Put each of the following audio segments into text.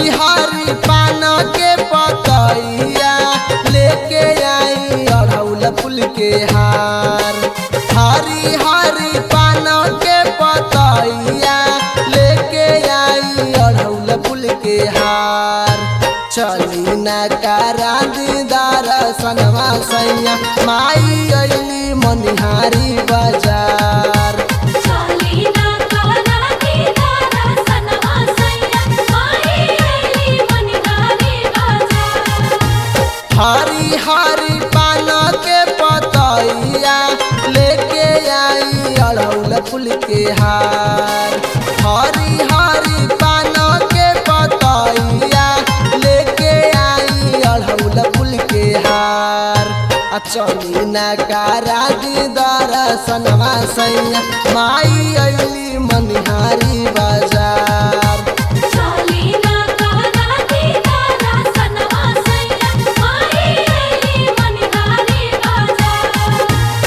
हरी हरी पान के पतैया लेके आई अड़ौल फूल के हार हरी हरी पान के पतैया लेके आई अड़ौल फूल के हार चली न करा दीदार सनवा सैया माई अली मनिहारी बाजार चली ना कहना दीदार सनवा सैया माई अइली मनिहारी बाजार हरी हरी पान के पतैया लेके आई अड़ौल फूल के हार हरी हरी पान के पतैया लेके आई अड़ौल फूल के हार आ चली न करा दीदार सनवा सैया माई अली मनिहारी बाजार चली ना कहना दीदार सनवा सैया माई अइली मनिहारी बाजार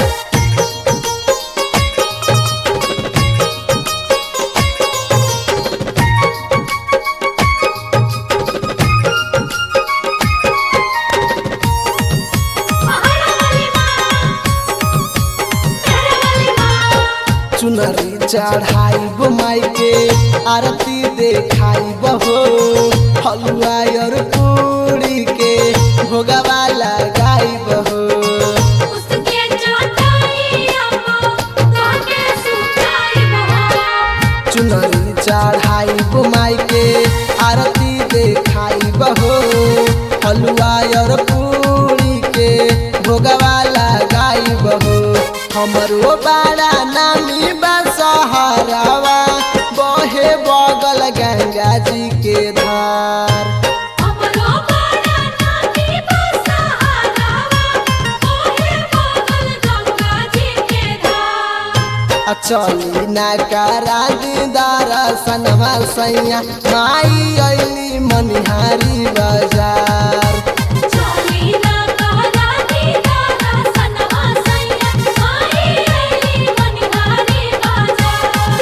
पहाड़ वाली माँ मेरे वाली माँ चुनरी चढ़ाई माई के आरती देखाई बहो हलुआ और पूरी के भोगवा लगाई बहो उसके चटाई अम्मा काके सुताई बहा चुनरी चढ़ाई माई के आरती देखाई बहो हलुआ और पूरी के भोगवा लगाई बहो हमरो बाड़ा नामी बसहरावा बहे बगल गंगा जी के धार हमरो बड़ा नामी बसहारावा ओहे बगल गंगा जी के धार आ चली ना करा दीदार सनवा सैया माई अली मनिहारी बाजार चली ना कहना दीदार सनवा सैया माई अइली मनिहारी बाजार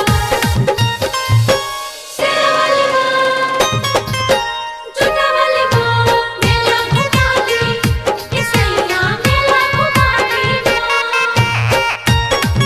शेरा वाली माँ जुटा वाली माँ मेला घुमा दी इसैया मेला घुमा दी माँ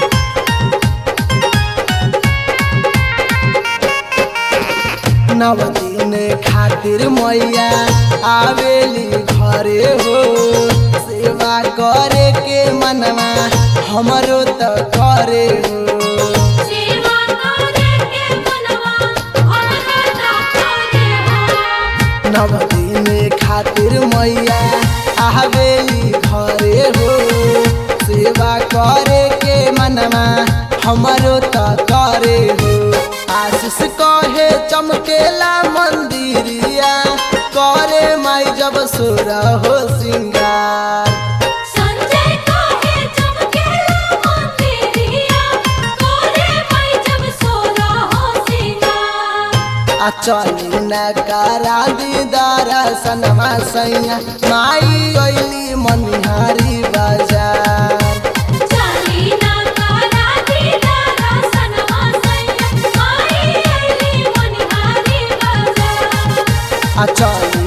नव दिन खातिर मैया आवेली घरे हो सेवा करे के मनवा हमरो त करे हो सेवा करे के मनवा हमरा ता करे हो नव दिन खातिर मैया आवेली घरे हो सेवा करे के मनवा हमरो त करे हो आशीष कहे चमकेला मंदिरिया करे माई जब सुर हो सिंगार संजय काहे चमकेला मंदिरिया करे भाई जब सोना हो सिंगार आ चली न करा दीदार सनमा सैया माई अली मनिहारी बाजार चली ना करा दीदार सनवा सैया माई अइली मनिहारी बाजार आ चली